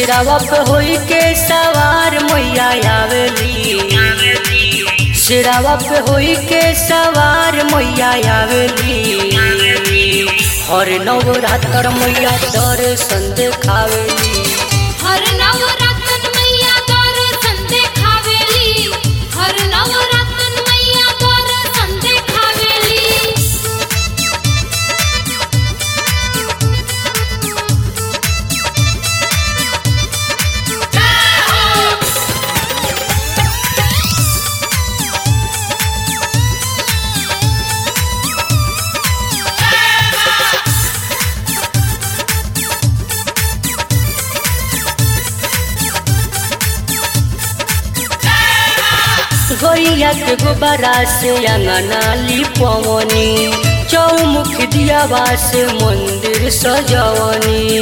सिरावा पे होई के सवार मैया आवेली सिरावा पे होई के सवार मैया आवेली हर नवरात्र मैया दर्शन देखावेली हर नवरात्रन मैया दर्शन देखावेली हर नवरात्रन मैया दर्शन देखावेली गैया के गोबरा से अंगना लिपवनी चौमुख दियावा से मंदिर सजवनी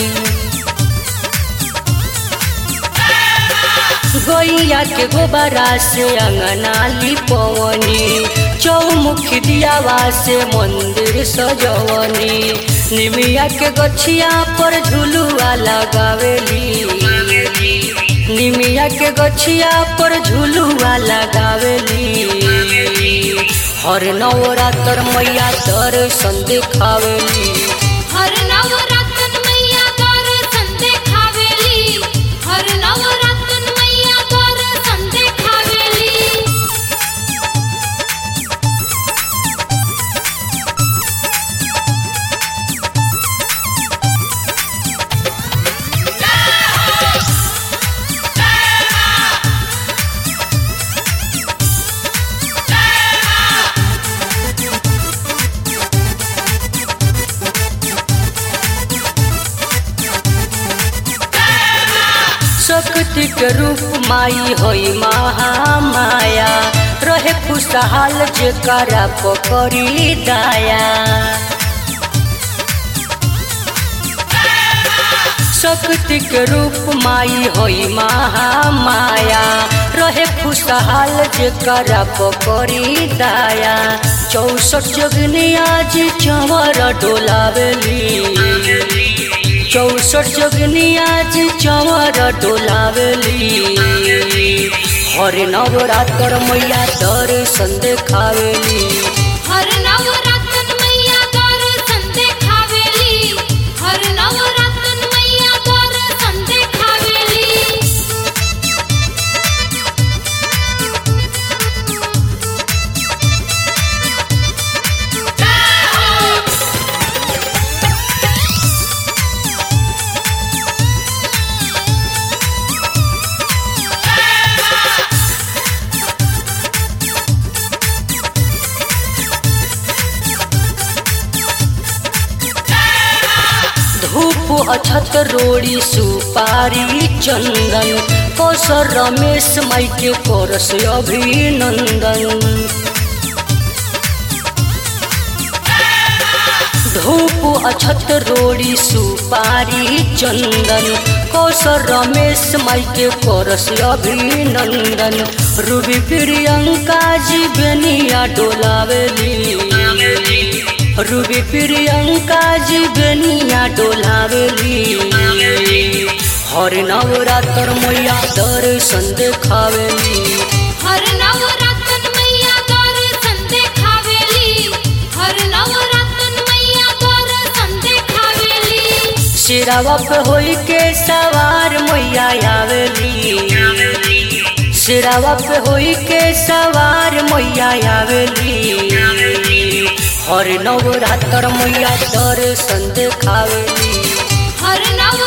गैया के गोबरा से अंगना लिपवनी चौमुख दियावा से मंदिर सजवनी निमिया के गछिया पर झुलुआ लगावेली निमिया के गछिया पर झुलुआ लगावेली हर नवरात्र मैया दर्शन देखावेली हर नवरात्रन मैया दर्शन देखावेली हर नवरात्रन मैया दर्शन देखावेली शक्ति के रूप माई होई महामाया रहे खुशहाल जेकरा पकड़ी दाया शक्ति के रूप माई होई महामाया रहे खुशहाल जेकरा पकड़ी दाया चौसठ जगनिया जी चंवर डोलावेली चौसठ जगनिया जी चंवर डोलावेली हर नवरात्र मैया दर्शन देखावेली हर नवरात्रन मैया दर्शन देखावेली हर नवरात्रन मैया दर्शन देखावेली धूप अछत रोड़ी सुपारी चंदन कौशल रमेश माई के करस अभिनंदन धूप अछत रोड़ी सुपारी चंदन कौशल रमेश माई के करस अभिनंदन रूबी प्रियंका जी बेनिया डोलावेली रूबी प्रियंका जी बेनिया डोलावेली हर नवरात्र मैया दर्शन देखावेली हर नवरात्रन मैया दर्शन देखावेली हर नवरात्रन मैया दर्शन देखावेली सिरावा पे होई के सवार मैया आवेली सिरावा पे होई के सवार मैया आवेली हर नवरात्र मैया दर्शन देखावेली हर नव